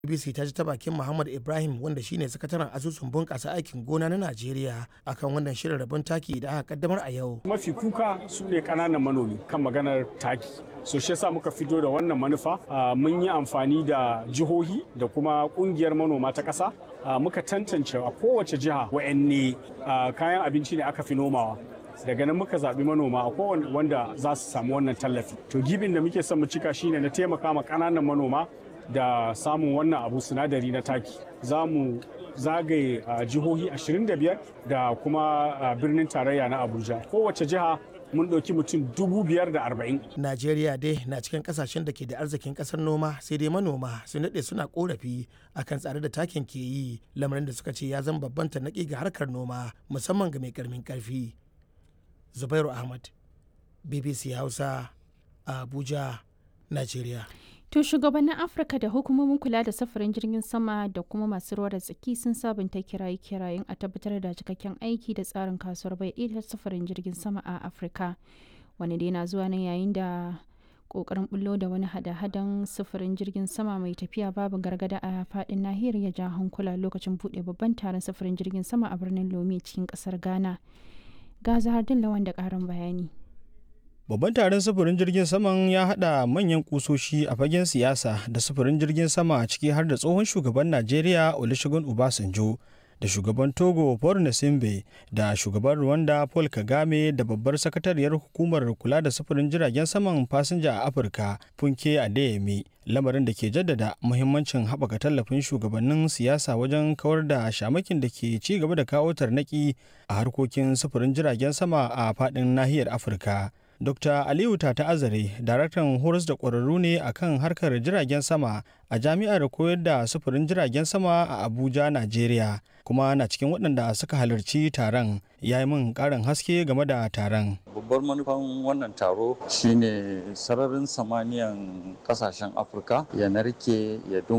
BBC ta ji ta bakin Muhammad Ibrahim wanda shine sakataren asusun bunƙasa aikin gona na Najeriya akan wannan shirin rabon taki da aka kaddamar a yau. Mafi kuka su ne ƙananan manomi kan maganar taki. So shi yasa muka fito da wannan manufa mun yi amfani da jihohi da kuma ƙungiyar manoma ta ƙasa muka tantance a kowace jiha wa'anne kayan abinci ne aka fi nomawa. daga nan muka zaɓi manoma a kowane wanda za su samu wannan tallafi to gibin da muke son mu cika shine na taimaka ma ƙananan manoma da samun wannan abu sinadari na taki za mu zagaye jihohi 25 da kuma birnin tarayya na abuja kowace jiha mun ɗauki mutum dubu biyar da arba'in. Najeriya dai na cikin kasashen da ke da arzikin ƙasar noma sai dai manoma su daɗe suna ƙorafi akan tsare da takin ke yi lamarin da suka ce ya zama babban tanaki ga harkar noma musamman ga mai ƙarmin ƙarfi. Zubairu Ahmad, BBC Hausa, Abuja, Najeriya. To shugabannin Afirka da hukumomin kula da safarin jirgin sama da kuma masu ruwa da tsaki sun sabunta kiraye-kirayen a tabbatar da cikakken aiki da tsarin kasuwar bai ɗaya safarin jirgin sama a Afirka. Wani dai na zuwa nan yayin da kokarin bullo da wani hada-hadan sufurin jirgin sama mai tafiya babu gargada a fadin nahiyar ya ja hankula lokacin buɗe babban taron sufurin jirgin sama a birnin Lome cikin ƙasar Ghana. Ga Zahardin Lawan da ƙarin bayani. Babban taron sufurin jirgin saman ya haɗa manyan kusoshi a fagen siyasa da sufurin jirgin sama ciki har da tsohon shugaban Najeriya Olusegun Obasanjo da shugaban Togo Paul Nasimbe da shugaban Rwanda Paul Kagame da babbar sakatariyar hukumar kula da sufurin jiragen saman fasinja a Afirka Funke Adeyemi lamarin da ke jaddada muhimmancin haɓaka tallafin shugabannin siyasa wajen kawar da shamakin da ke ci gaba da kawo tarnaki a harkokin sufurin jiragen sama a faɗin nahiyar Afirka. Dr. Aliyu Tata Azare, daraktan horas da ƙwararru ne a kan harkar jiragen sama a jami'ar koyar da sufurin jiragen sama a Abuja, Najeriya, kuma na cikin waɗanda suka halarci taron ya yi min ƙarin haske game da taron. Babbar manufan wannan taro shine sararin samaniyan ƙasashen Afirka ya narke ya